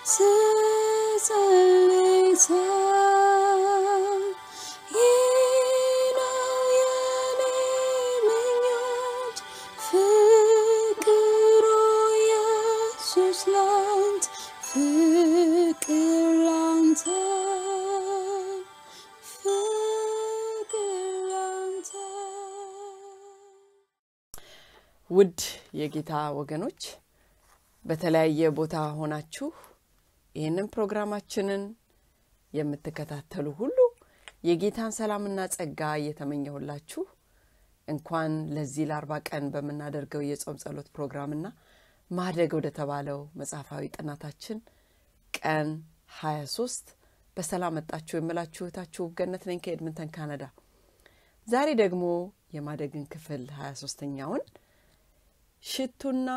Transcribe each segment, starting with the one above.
ስጸልይ ሳይ ይህ ነው የኔ ምኞት ፍቅሩ ኢየሱስ ላንተ ፍቅር ላንተ ፍቅር ላንተ ውድ የጌታ ወገኖች በተለያየ ቦታ ሆናችሁ ይህንን ፕሮግራማችንን የምትከታተሉ ሁሉ የጌታን ሰላምና ጸጋ እየተመኘሁላችሁ እንኳን ለዚህ ለአርባ ቀን በምናደርገው የጾም ጸሎት ፕሮግራምና ማደግ ወደ ተባለው መጽሐፋዊ ጥናታችን ቀን 23 በሰላም መጣችሁ የምላችሁ እህታችሁ ገነት ነኝ ከኤድምንተን ካናዳ። ዛሬ ደግሞ የማደግን ክፍል 23ኛውን ሽቱና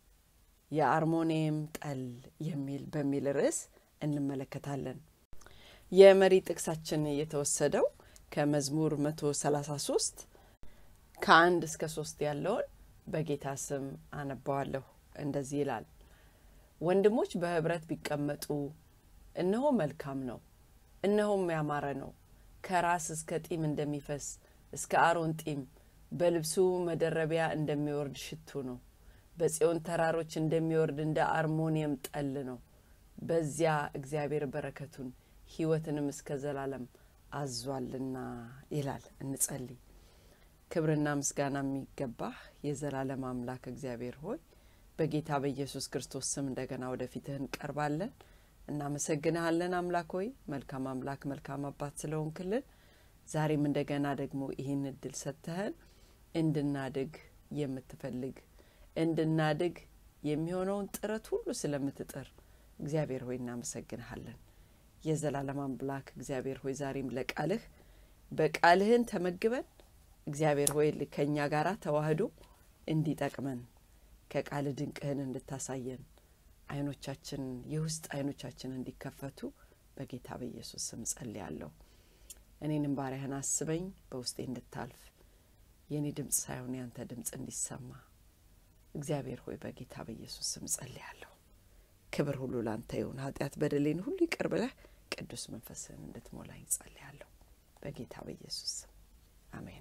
የአርሞኒየም ጠል የሚል በሚል ርዕስ እንመለከታለን። የመሪ ጥቅሳችን የተወሰደው ከመዝሙር 133 ከአንድ እስከ ሶስት ያለውን በጌታ ስም አነባዋለሁ። እንደዚህ ይላል። ወንድሞች በህብረት ቢቀመጡ እነሆ መልካም ነው፣ እነሆም ያማረ ነው። ከራስ እስከ ጢም እንደሚፈስ እስከ አሮን ጢም በልብሱ መደረቢያ እንደሚወርድ ሽቱ ነው። በጽዮን ተራሮች እንደሚወርድ እንደ አርሞኒየም ጠል ነው። በዚያ እግዚአብሔር በረከቱን ሕይወትንም እስከ ዘላለም አዟልና ይላል። እንጸልይ። ክብርና ምስጋና የሚገባህ የዘላለም አምላክ እግዚአብሔር ሆይ በጌታ በኢየሱስ ክርስቶስ ስም እንደገና ወደፊትህ እንቀርባለን። እናመሰግንሃለን አምላክ ሆይ መልካም አምላክ መልካም አባት ስለሆንክልን ዛሬም እንደገና ደግሞ ይህን እድል ሰጥተህን እንድናድግ የምትፈልግ እንድናድግ የሚሆነውን ጥረት ሁሉ ስለምትጥር እግዚአብሔር ሆይ እናመሰግንሃለን። የዘላለም አምላክ እግዚአብሔር ሆይ ዛሬም ለቃልህ በቃልህን ተመግበን እግዚአብሔር ሆይ ከእኛ ጋር ተዋህዶ እንዲጠቅመን ከቃል ድንቅህን እንድታሳየን አይኖቻችን የውስጥ አይኖቻችን እንዲከፈቱ በጌታ በኢየሱስ ስም ጸልያለሁ። እኔንም ባሪያህን አስበኝ፣ በውስጤ እንድታልፍ የእኔ ድምፅ ሳይሆን ያንተ ድምፅ እንዲሰማ እግዚአብሔር ሆይ በጌታ በኢየሱስ ስም ጸልያለሁ። ክብር ሁሉ ላንተ ይሁን። ኃጢአት በደሌን ሁሉ ይቅር ብለህ ቅዱስ መንፈስህን እንድትሞላኝ ጸልያለሁ በጌታ በኢየሱስ ስም አሜን።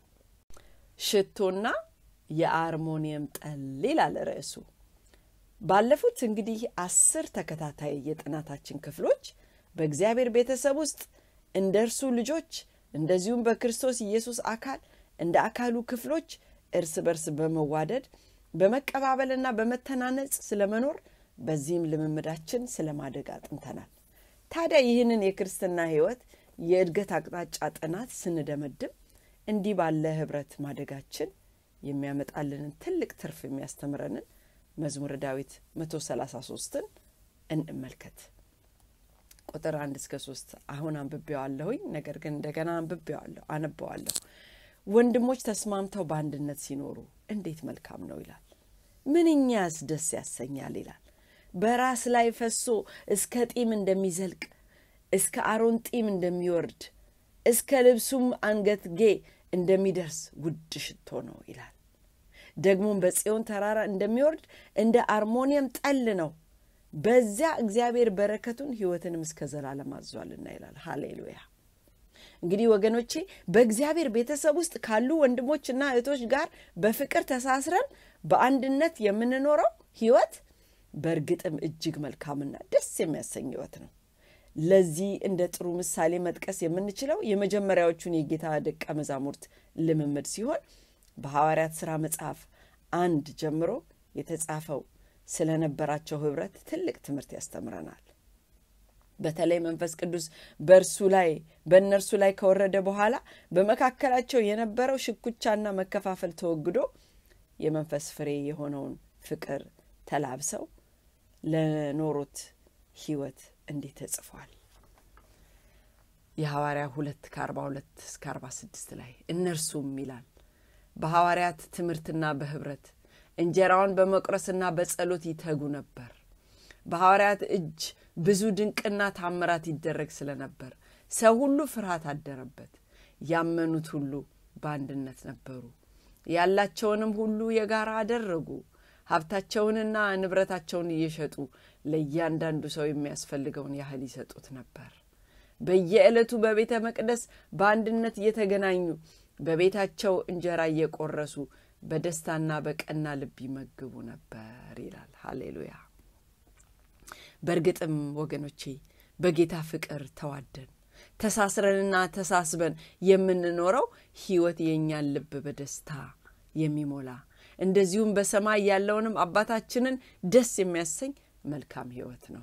ሽቶና የአርሞኒየም ጠል ይላል ርዕሱ። ባለፉት እንግዲህ አስር ተከታታይ የጥናታችን ክፍሎች በእግዚአብሔር ቤተሰብ ውስጥ እንደ እርሱ ልጆች እንደዚሁም በክርስቶስ ኢየሱስ አካል እንደ አካሉ ክፍሎች እርስ በርስ በመዋደድ በመቀባበልና በመተናነጽ ስለመኖር በዚህም ልምምዳችን ስለማደግ አጥንተናል። ታዲያ ይህንን የክርስትና ሕይወት የእድገት አቅጣጫ ጥናት ስንደመድም እንዲህ ባለ ህብረት ማደጋችን የሚያመጣልንን ትልቅ ትርፍ የሚያስተምረንን መዝሙረ ዳዊት 133ን እንመልከት። ቁጥር አንድ እስከ ሶስት አሁን አንብቤዋለሁኝ። ነገር ግን እንደገና አንብቤዋለሁ አነበዋለሁ። ወንድሞች ተስማምተው በአንድነት ሲኖሩ እንዴት መልካም ነው ይላል። ምንኛስ ደስ ያሰኛል ይላል። በራስ ላይ ፈሶ እስከ ጢም እንደሚዘልቅ እስከ አሮን ጢም እንደሚወርድ እስከ ልብሱም አንገትጌ እንደሚደርስ ውድ ሽቶ ነው ይላል። ደግሞም በጽዮን ተራራ እንደሚወርድ እንደ አርሞኒየም ጠል ነው። በዚያ እግዚአብሔር በረከቱን ሕይወትንም እስከ ዘላለም አዟልና ይላል። ሃሌሉያ። እንግዲህ ወገኖቼ በእግዚአብሔር ቤተሰብ ውስጥ ካሉ ወንድሞችና እህቶች ጋር በፍቅር ተሳስረን በአንድነት የምንኖረው ሕይወት በእርግጥም እጅግ መልካምና ደስ የሚያሰኝ ሕይወት ነው። ለዚህ እንደ ጥሩ ምሳሌ መጥቀስ የምንችለው የመጀመሪያዎቹን የጌታ ደቀ መዛሙርት ልምምድ ሲሆን በሐዋርያት ሥራ መጽሐፍ አንድ ጀምሮ የተጻፈው ስለነበራቸው ህብረት ትልቅ ትምህርት ያስተምረናል። በተለይ መንፈስ ቅዱስ በእርሱ ላይ በእነርሱ ላይ ከወረደ በኋላ በመካከላቸው የነበረው ሽኩቻና መከፋፈል ተወግዶ የመንፈስ ፍሬ የሆነውን ፍቅር ተላብሰው ለኖሩት ህይወት እንዲህ ተጽፏል። የሐዋርያ ሁለት ከአርባ ሁለት እስከ አርባ ስድስት ላይ እነርሱም ይላል በሐዋርያት ትምህርትና በህብረት እንጀራውን በመቁረስና በጸሎት ይተጉ ነበር። በሐዋርያት እጅ ብዙ ድንቅና ታምራት ይደረግ ስለነበር ሰው ሁሉ ፍርሃት አደረበት። ያመኑት ሁሉ በአንድነት ነበሩ፣ ያላቸውንም ሁሉ የጋራ አደረጉ። ሀብታቸውንና ንብረታቸውን እየሸጡ ለእያንዳንዱ ሰው የሚያስፈልገውን ያህል ይሰጡት ነበር። በየዕለቱ በቤተ መቅደስ በአንድነት እየተገናኙ በቤታቸው እንጀራ እየቆረሱ በደስታና በቀና ልብ ይመግቡ ነበር ይላል። ሃሌሉያ። በእርግጥም ወገኖቼ በጌታ ፍቅር ተዋደን ተሳስረንና ተሳስበን የምንኖረው ሕይወት የእኛን ልብ በደስታ የሚሞላ እንደዚሁም በሰማይ ያለውንም አባታችንን ደስ የሚያሰኝ መልካም ሕይወት ነው።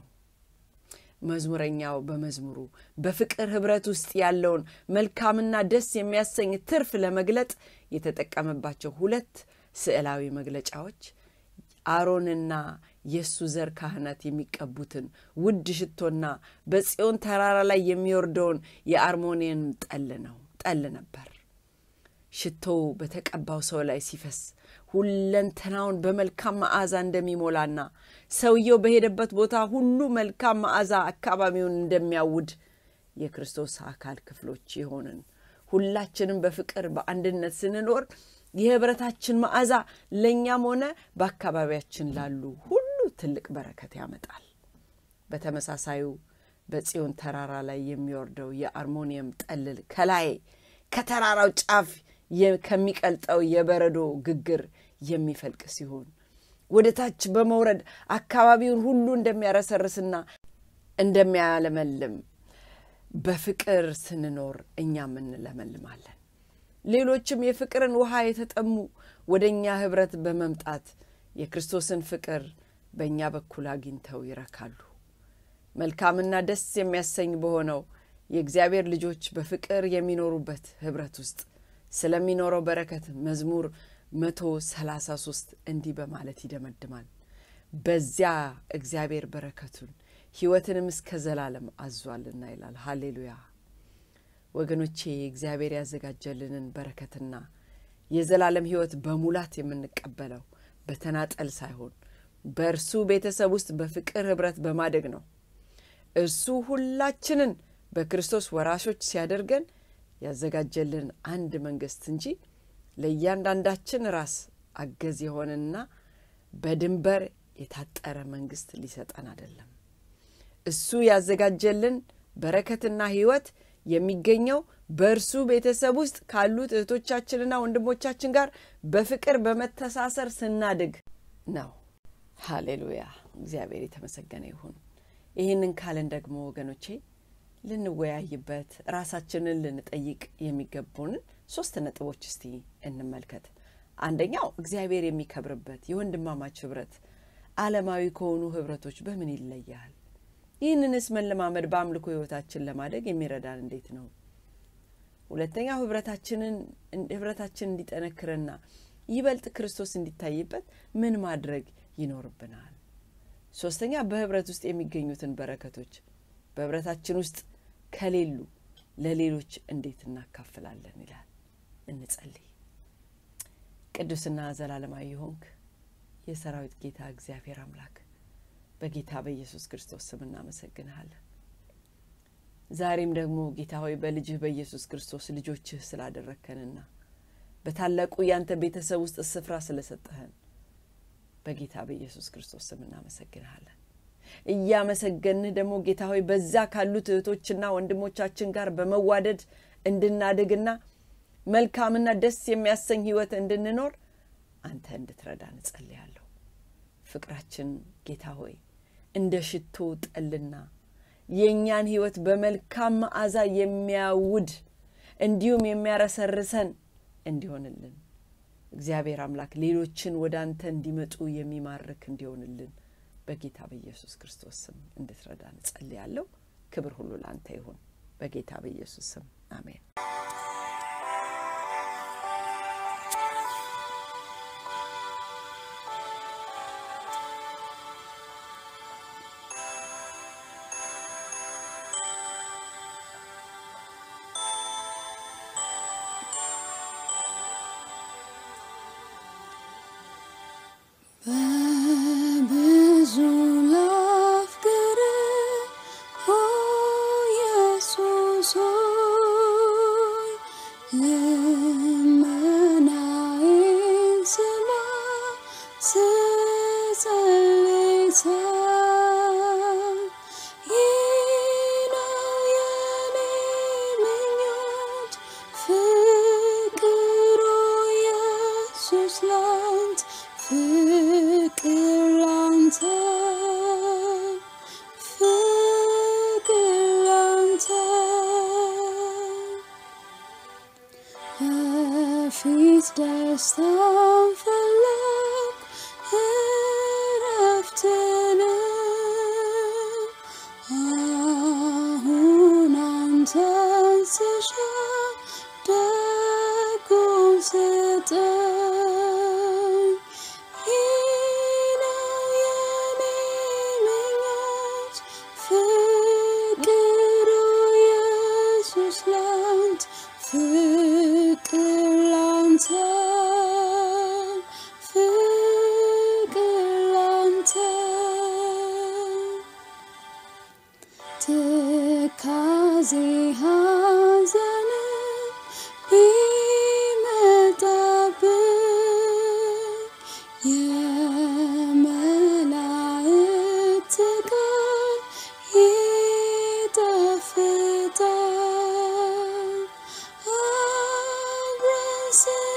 መዝሙረኛው በመዝሙሩ በፍቅር ኅብረት ውስጥ ያለውን መልካምና ደስ የሚያሰኝ ትርፍ ለመግለጥ የተጠቀመባቸው ሁለት ስዕላዊ መግለጫዎች አሮንና የእሱ ዘር ካህናት የሚቀቡትን ውድ ሽቶና በጽዮን ተራራ ላይ የሚወርደውን የአርሞኒየም ጠል ነው ጠል ነበር። ሽቶው በተቀባው ሰው ላይ ሲፈስ ሁለንተናውን በመልካም መዓዛ እንደሚሞላና ሰውየው በሄደበት ቦታ ሁሉ መልካም መዓዛ አካባቢውን እንደሚያውድ የክርስቶስ አካል ክፍሎች የሆንን ሁላችንም በፍቅር በአንድነት ስንኖር የኅብረታችን መዓዛ ለእኛም ሆነ በአካባቢያችን ላሉ ሁሉ ትልቅ በረከት ያመጣል። በተመሳሳዩ በጽዮን ተራራ ላይ የሚወርደው የአርሞኒየም ጠልል ከላይ ከተራራው ጫፍ ከሚቀልጠው የበረዶ ግግር የሚፈልቅ ሲሆን ወደ ታች በመውረድ አካባቢውን ሁሉ እንደሚያረሰርስና እንደሚያለመልም በፍቅር ስንኖር እኛም እንለመልማለን። ሌሎችም የፍቅርን ውሃ የተጠሙ ወደ እኛ ኅብረት በመምጣት የክርስቶስን ፍቅር በእኛ በኩል አግኝተው ይረካሉ። መልካምና ደስ የሚያሰኝ በሆነው የእግዚአብሔር ልጆች በፍቅር የሚኖሩበት ኅብረት ውስጥ ስለሚኖረው በረከት መዝሙር መቶ ሰላሳ ሶስት እንዲህ በማለት ይደመድማል። በዚያ እግዚአብሔር በረከቱን ሕይወትንም እስከ ዘላለም አዟልና ይላል። ሃሌሉያ ወገኖቼ፣ እግዚአብሔር ያዘጋጀልንን በረከትና የዘላለም ሕይወት በሙላት የምንቀበለው በተናጠል ሳይሆን በእርሱ ቤተሰብ ውስጥ በፍቅር ኅብረት በማደግ ነው። እርሱ ሁላችንን በክርስቶስ ወራሾች ሲያደርገን ያዘጋጀልን አንድ መንግስት እንጂ ለእያንዳንዳችን ራስ አገዝ የሆነና በድንበር የታጠረ መንግስት ሊሰጠን አይደለም። እሱ ያዘጋጀልን በረከትና ሕይወት የሚገኘው በእርሱ ቤተሰብ ውስጥ ካሉት እህቶቻችንና ወንድሞቻችን ጋር በፍቅር በመተሳሰር ስናድግ ነው። ሃሌሉያ! እግዚአብሔር የተመሰገነ ይሁን። ይህንን ካልን ደግሞ ወገኖቼ ልንወያይበት ራሳችንን ልንጠይቅ የሚገቡንን ሶስት ነጥቦች እስቲ እንመልከት። አንደኛው እግዚአብሔር የሚከብርበት የወንድማማች ኅብረት ዓለማዊ ከሆኑ ኅብረቶች በምን ይለያል? ይህንንስ መለማመድ በአምልኮ ሕይወታችን ለማደግ የሚረዳን እንዴት ነው? ሁለተኛው ኅብረታችንን ኅብረታችን እንዲጠነክርና ይበልጥ ክርስቶስ እንዲታይበት ምን ማድረግ ይኖርብናል? ሶስተኛ በኅብረት ውስጥ የሚገኙትን በረከቶች በኅብረታችን ውስጥ ከሌሉ ለሌሎች እንዴት እናካፍላለን ይላል። እንጸልይ። ቅዱስና ዘላለማዊ የሆንክ የሰራዊት ጌታ እግዚአብሔር አምላክ በጌታ በኢየሱስ ክርስቶስ ስም እናመሰግንሃለን። ዛሬም ደግሞ ጌታ ሆይ በልጅህ በኢየሱስ ክርስቶስ ልጆችህ ስላደረግከንና በታላቁ ያንተ ቤተሰብ ውስጥ ስፍራ ስለሰጠህን በጌታ በኢየሱስ ክርስቶስ ስም እናመሰግንሃለን። እያመሰገንህ ደግሞ ጌታ ሆይ በዛ ካሉት እህቶችና ወንድሞቻችን ጋር በመዋደድ እንድናድግና መልካምና ደስ የሚያሰኝ ሕይወት እንድንኖር አንተ እንድትረዳ እንጸልያለሁ። ፍቅራችን ጌታ ሆይ እንደ ሽቶ ጠልና የእኛን ሕይወት በመልካም መዓዛ የሚያውድ እንዲሁም የሚያረሰርሰን እንዲሆንልን እግዚአብሔር አምላክ ሌሎችን ወደ አንተ እንዲመጡ የሚማርክ እንዲሆንልን በጌታ በኢየሱስ ክርስቶስ ስም እንድትረዳ እንጸልያለሁ። ክብር ሁሉ ለአንተ ይሁን። በጌታ በኢየሱስ ስም አሜን። በብዙ ላፍቅርህ ኦ ኢየሱስ ሆይ ደስታን ፈለግ እረፍትንም አሁን አንተን ስሻ ደጉን ስጠኝ ይህ ነው የኔ ምኞት ፍቅሩ ኢየሱስ ላንተ ፍቅር ላንተ ፍቅር ላንተ ትካዜ ሐዘን ቢመጣብኝ የመላእክት ቃል ይጣፍጣል አብረን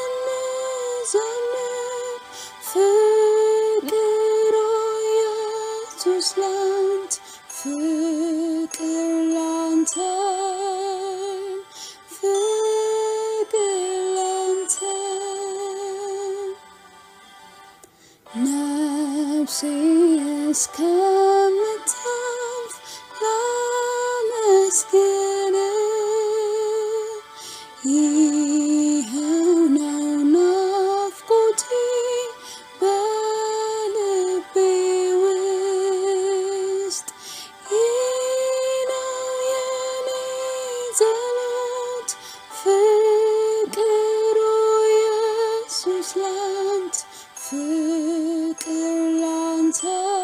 ስንዘምር ፍቅሩ ኢየሱስ ላንተ ፍቅር ላንተ ፍቅር ላንተ ነፍሴ እስከምታልፍ ላመስግን ይኸው ነው ናፍቆቴ በልቤ ውስጥ ይህ ነው የኔ ጸሎት ፍቅሩ ኢየሱስ ላንተ ፍቅር ላንተ